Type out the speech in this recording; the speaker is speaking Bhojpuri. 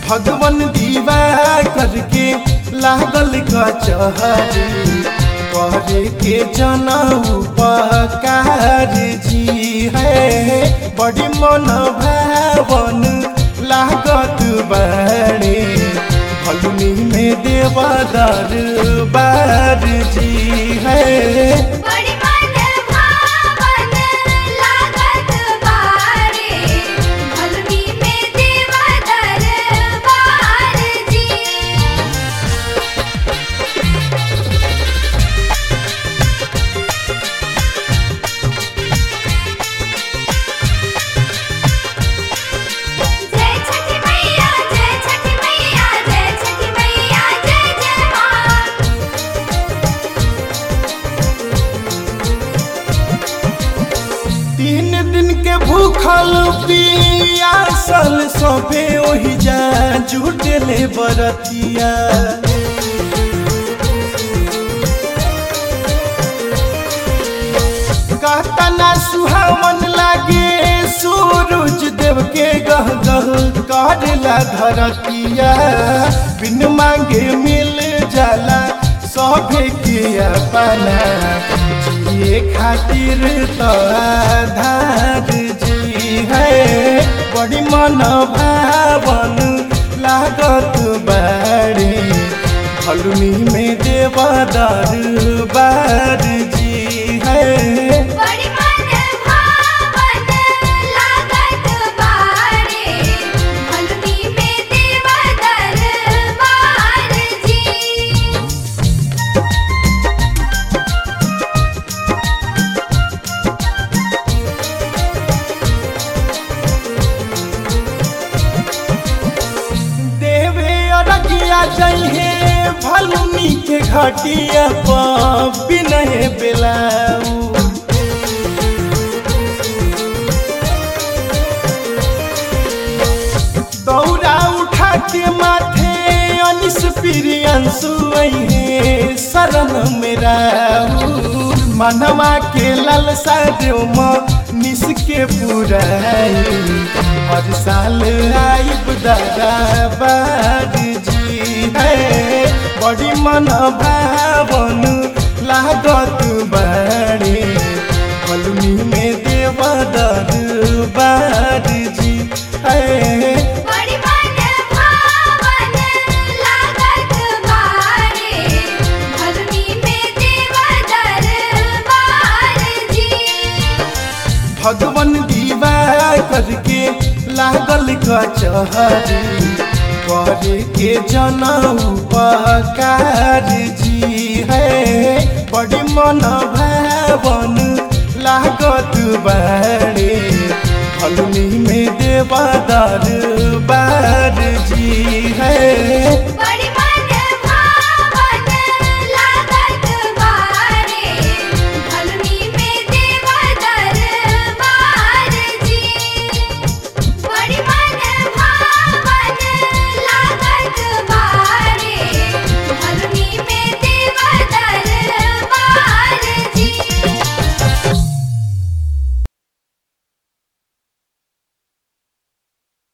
भगवान दीवा करके लागल कचहरी करे के जनऊ उपकार जी है बड़ी मन भावन लागत बड़े फलुनी में देवदार बार जी है बड़ी मन भावन लागत बारे भलुनी में देवा दरबार जी जय छठी मैया जय छठी मैया जय छठी मैया जय जय मां तीन दिन के भूखल पियासल सभे ओहि जा जुटले बरतिया कहतना सुहावन लागे सूरज देव के गह गह करेला धरतिया बिन मांगे मिल जाला सभे के अपना जिए खातिर तो आधार जी है बड़ी मन भावन लागत बाड़ी फलुनी में देवदार बार जी है बड़ी मन भावन लागत बारे भलुनी में देवा दरबार जी देवे अरगिया जइहे भलुनी के घटिया पर बिनहे बेलाऊ दौरा उठा के माथे अनिस प्रियंसु अइहे शरण मेरा मनवा के लालसा देव म निस के पुराई हर साल आइब दादा बार जी है बड़ी मन भावन लागत बाड़े फलुनी में देवदर बार जी है बड़ी मन भावन लागत बारे भलुनी में देवा दरबार जी भगवान दीवा करके लागल कचहरी करे के जनऊ उपकार जी है बड़ी मन भावन लागत बाड़े फलुनी में देवदार बार जी है बड़ी